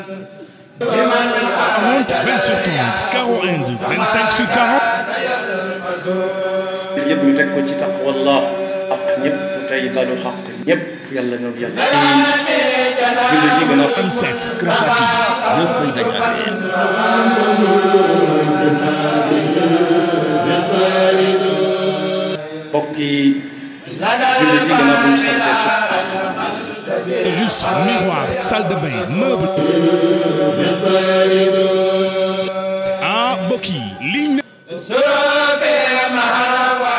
40, 20 sur 30, carreau Inde, 25 sur 40. yëpp ñu teg ko ci taqwallah ak ñëpp tey balu xaq ñëpp yàlla na yàlla julli ci gën a 27, Rafati ñëpp koy dañ ak yéen bokki julli ci gën a buñ sante su lustre, miroir, salle de bain, meuble. Ah, mbokk yi lii